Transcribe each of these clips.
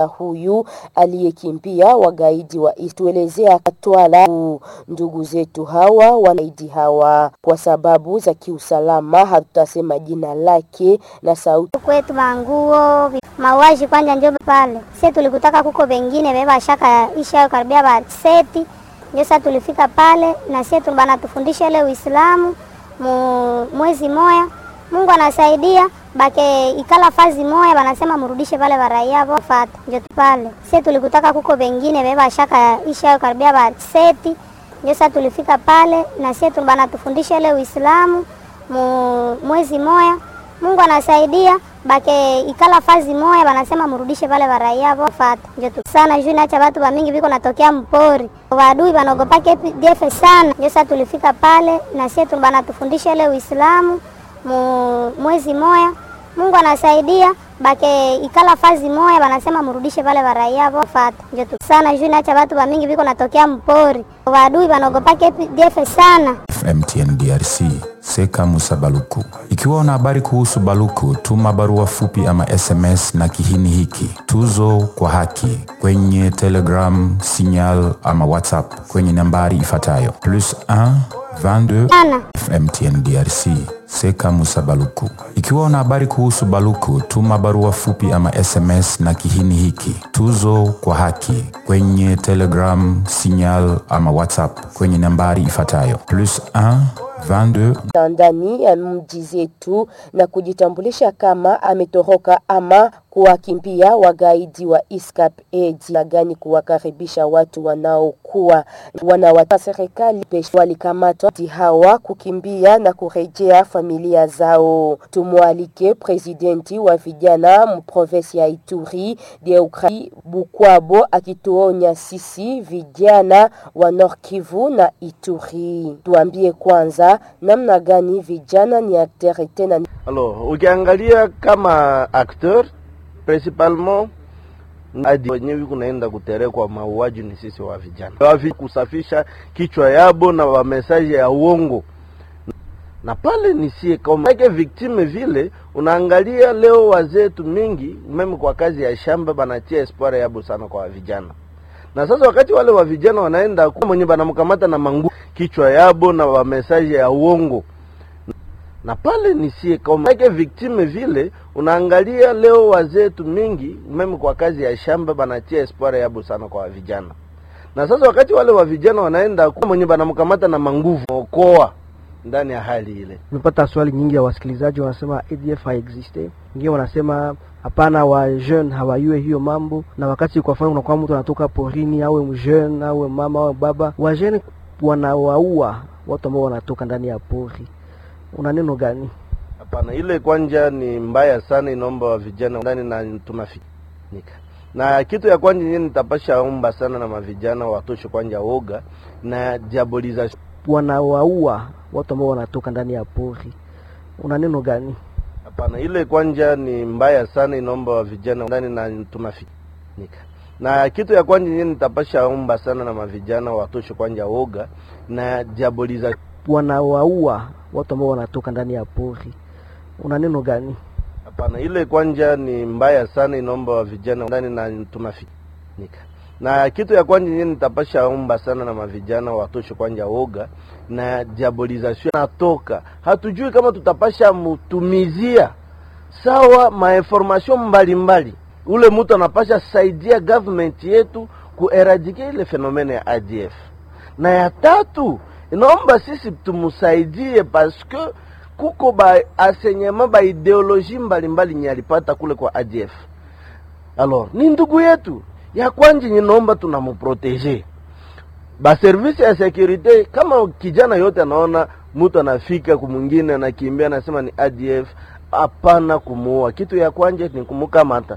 huyu aliyekimbia wagaidi wa tuelezea Katwala. Ndugu zetu hawa wanaidi hawa kwa sababu za kiusalama, hatutasema jina lake na sauti kwetu manguo mauaji kwanja njo pale sie tulikutaka kuko vengine beba shaka isha karibia ba seti ndio sasa tulifika pale na sie bana tufundisha ile Uislamu mu, mwezi moya Mungu anasaidia bake ikala fazi moya banasema murudishe pale baraia vofata njo pale sie tulikutaka kuko vengine beba shaka isha karibia ba seti ndio sasa tulifika pale na sie bana tufundisha ile Uislamu mu, mwezi moya Mungu anasaidia bake ikala fazi moya banasema murudishe pale baraia vofata njo sana juu nacha watu bamingi biko natokea mpori wadui banogopake DF sana ndio sasa tulifika pale na sie bana tufundisha ile Uislamu mu, mwezi moya Mungu anasaidia bake ikala fazi moya banasema murudishe pale baraia vofata njo sana juu nacha watu bamingi biko natokea mpori wadui banogopake DF sana MTN DRC Seka Musa Baluku. Ikiwa una habari kuhusu Baluku, tuma barua fupi ama SMS na kihini hiki tuzo kwa haki kwenye Telegram, Signal ama WhatsApp kwenye nambari ifuatayo plus 1 22 sana MTN DRC Seka Musa Baluku. Ikiwa una habari kuhusu Baluku, tuma barua fupi ama SMS na kihini hiki tuzo kwa haki kwenye Telegram, Signal ama WhatsApp kwenye nambari ifuatayo plus 1 22 ndani ya mji zetu na kujitambulisha kama ametoroka ama kuwakimbia wagaidi wa ISCAP aid na gani kuwakaribisha watu wanaokuwa wanawata serikali pesh walikamatwa hawa kukimbia na kurejea familia zao. Tumwalike presidenti wa vijana mprovinsi ya Ituri Deukrai Bukwabo akituonya sisi vijana wa Nord Kivu na Ituri. Tuambie kwanza namna gani vijana ni akteri tena Alors, ukiangalia kama acteur principalement hadi wenyewe kunaenda kuterekwa mauaji ni sisi wa vijana wavi kusafisha kichwa yabo na wa message ya uongo na pale ni sie kama ke victime vile unaangalia leo wazetu mingi meme kwa kazi ya shamba banatia espoir yabo sana kwa vijana na sasa wakati wale wa vijana wanaenda kwa mwenye banamkamata na mangu kichwa yabo na wa message ya uongo na pale ni sie kama ke victime vile unaangalia leo wazetu mingi meme kwa kazi ya shamba banatia espoir yabo sana kwa vijana na sasa wakati wale wa vijana wanaenda kwa mwenye banamkamata na manguvu okoa ndani ya hali ile Nimepata swali nyingi ya wasikilizaji wanasema ADF haexiste, wengine wanasema hapana, wa jeune hawajue hiyo mambo, na wakati kwa mfano unakuwa mtu anatoka porini, awe mjeune awe mama awe baba, wa jeune wanawaua watu ambao wanatoka ndani ya pori. Una neno gani? Hapana, ile kwanja ni mbaya sana, inaomba wa vijana ndani na tunafinika na kitu ya kwanja yenyewe nitapasha omba sana na mavijana watoshe kwanja woga na diabolization Wanawaua watu ambao wanatoka ndani ya pori. Una neno gani? Hapana, ile kwanja ni mbaya sana, inaomba wa vijana ndani na tunafinika na kitu ya kwanja yenyewe nitapasha omba sana na mavijana watoshe kwanja woga na diabolization Wanawaua watu ambao wanatoka ndani ya pori. Una neno gani? Hapana, ile kwanja ni mbaya sana, inaomba wa vijana ndani na tunafinika na kitu ya kwanja yenyewe nitapasha omba sana na mavijana watoshe kwanja woga na diabolization natoka, hatujui kama tutapasha mutumizia sawa mainformation mbalimbali. Ule mtu anapasha saidia government yetu kueradike ile fenomene ya ADF, na ya tatu inaomba sisi tumusaidie paske kuko ba asenyema ba ideoloji mbalimbali nye alipata kule kwa ADF. Alors ni ndugu yetu ya kwanje, ninaomba tunamuprotege ba service ya securite. Kama kijana yote anaona mtu anafika kumwingine anakimbia anasema ni ADF, hapana kumuua. Kitu ya kwanje ni kumukamata,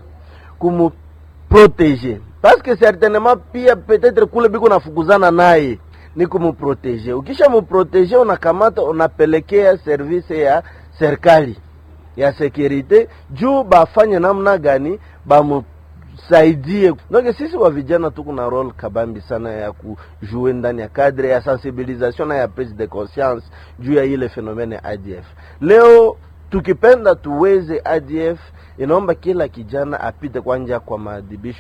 kumuprotege paske certainement pia peut-être kule biko nafukuzana naye ni kumuprotege. Ukisha muprotege, unakamata unapelekea service ya serikali ya securite juu bafanye namna gani bamusaidie. Donc sisi wa vijana tuko na role kabambi sana ya kujue ndani ya cadre ya sensibilisation na ya prise de conscience juu ya ile fenomene ya ADF. Leo tukipenda tuweze ADF, inaomba kila kijana apite kwanja kwa maadhibisho